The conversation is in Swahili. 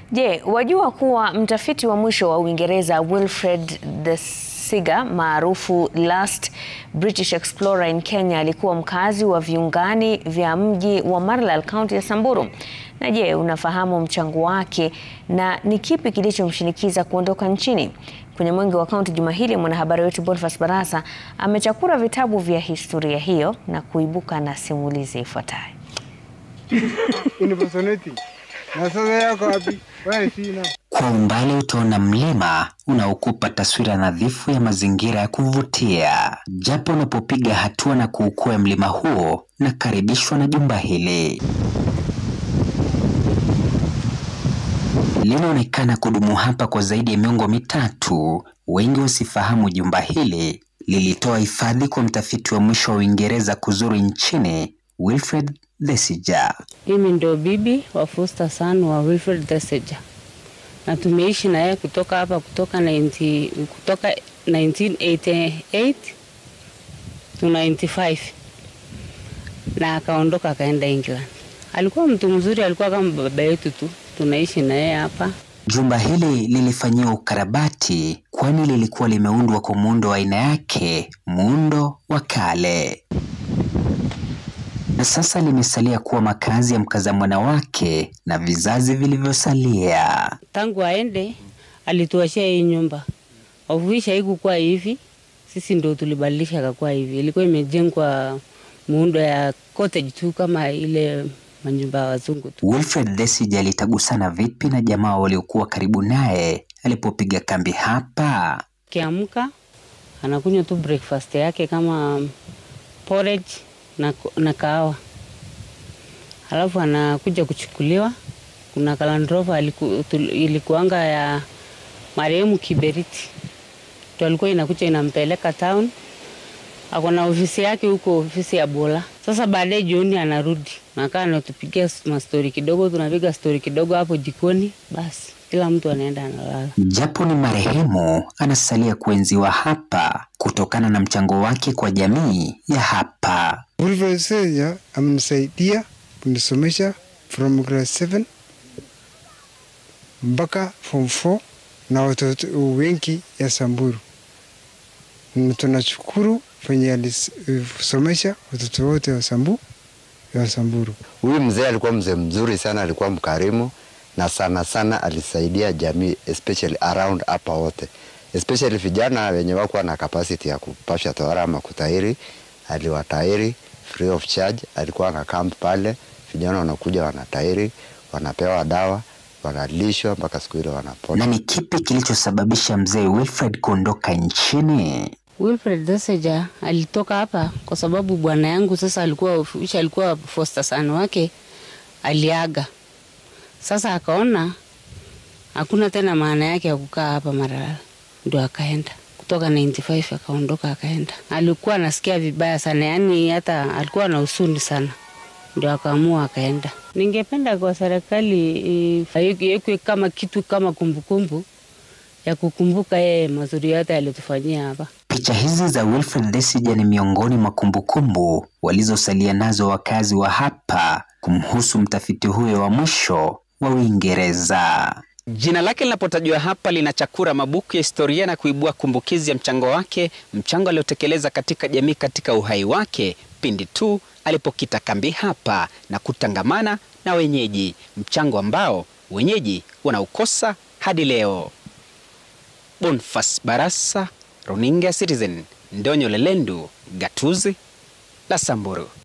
Je, wajua kuwa mtafiti wa mwisho wa Uingereza Wilfred de Siga maarufu Last British Explorer in Kenya alikuwa mkazi wa viungani vya mji wa Marlal, kaunti ya Samburu. Na je, unafahamu mchango wake na ni kipi kilichomshinikiza kuondoka nchini? Kwenye Mwenge wa Kaunti juma hili, mwanahabari wetu Boniface Barasa amechakura vitabu vya historia hiyo na kuibuka na simulizi ifuatayo. Kwa umbali utaona mlima unaokupa taswira nadhifu ya mazingira ya kuvutia. Japo unapopiga hatua na kuukua mlima huo, nakaribishwa na jumba hili. Linaonekana kudumu hapa kwa zaidi ya miongo mitatu. Wengi wasifahamu jumba hili lilitoa hifadhi kwa mtafiti wa mwisho wa Uingereza kuzuru nchini, Wilfred Thesiger. Mimi ndio bibi wa foster son wa Wilfred Thesiger na tumeishi na yeye kutoka hapa kutoka 90, kutoka 1988 to 95 na akaondoka akaenda England. Alikuwa mtu mzuri, alikuwa kama baba yetu tu, tunaishi na yeye hapa. Jumba hili lilifanyiwa ukarabati kwani lilikuwa limeundwa kwa muundo wa aina yake, muundo wa kale, na sasa limesalia kuwa makazi ya mkaza mwana wake na vizazi vilivyosalia. Tangu aende alituachia hii nyumba, ofuisha haikukuwa hivi, sisi ndio tulibadilisha kakuwa hivi. Ilikuwa imejengwa muundo ya cottage tu kama ile manyumba ya wazungu tu. Wilfred Thesiger alitagusana vipi na jamaa waliokuwa karibu naye alipopiga kambi hapa? Akiamka anakunywa tu breakfast yake kama porridge na, na kahawa, halafu anakuja kuchukuliwa. Kuna kalandrova ilikuanga ya marehemu Kiberiti, ndio alikuwa inakuja inampeleka town. Ako na ofisi yake huko, ofisi ya Bola. Sasa baadaye jioni anarudi, nakaa anatupigia mastori kidogo, tunapiga stori kidogo hapo jikoni, basi kila mtu anaenda analala. Japo ni marehemu, anasalia kuenziwa hapa kutokana na mchango wake kwa jamii ya hapa. Wilfred Thesiger amenisaidia kunisomesha from grade 7 mpaka form 4 na watoto wengi ya Samburu, na tunashukuru venye alisomesha watoto wote wa Sambu ya Samburu. Huyu mzee alikuwa mzee mzuri sana, alikuwa mkarimu na sana sana alisaidia jamii especially around hapa wote, especially vijana wenye wakuwa na capacity ya kupasha tohara ama kutahiri, aliwatahiri free of charge. Alikuwa na camp pale, vijana wanakuja wanatahiri, wanapewa dawa, wanalishwa mpaka siku ile wanapona. Na ni kipi kilichosababisha mzee Wilfred kuondoka nchini? Wilfred Thesiger alitoka hapa kwa sababu bwana yangu sasa alikuwa alikuwa foster son wake aliaga. Sasa akaona hakuna tena maana yake ya kukaa hapa Maralal, ndio akaenda kutoka 95 akaondoka akaenda. Alikuwa anasikia vibaya sana, yani hata alikuwa na husuni sana, ndio akaamua akaenda. Ningependa kwa serikali iwekwe kama kitu kama kumbukumbu ya kukumbuka yeye mazuri yote alitufanyia hapa. Picha hizi za Wilfred Thesiger ni miongoni mwa kumbukumbu walizosalia nazo wakazi wa hapa kumhusu mtafiti huyo wa mwisho wa Uingereza. Jina lake linapotajwa hapa linachakura mabuku ya historia na kuibua kumbukizi ya mchango wake, mchango aliotekeleza katika jamii katika uhai wake pindi tu alipokita kambi hapa na kutangamana na wenyeji, mchango ambao wenyeji wanaukosa hadi leo. Boniface Barasa, Runinga Citizen, Ndonyo Lelendu, Gatuzi la Samburu.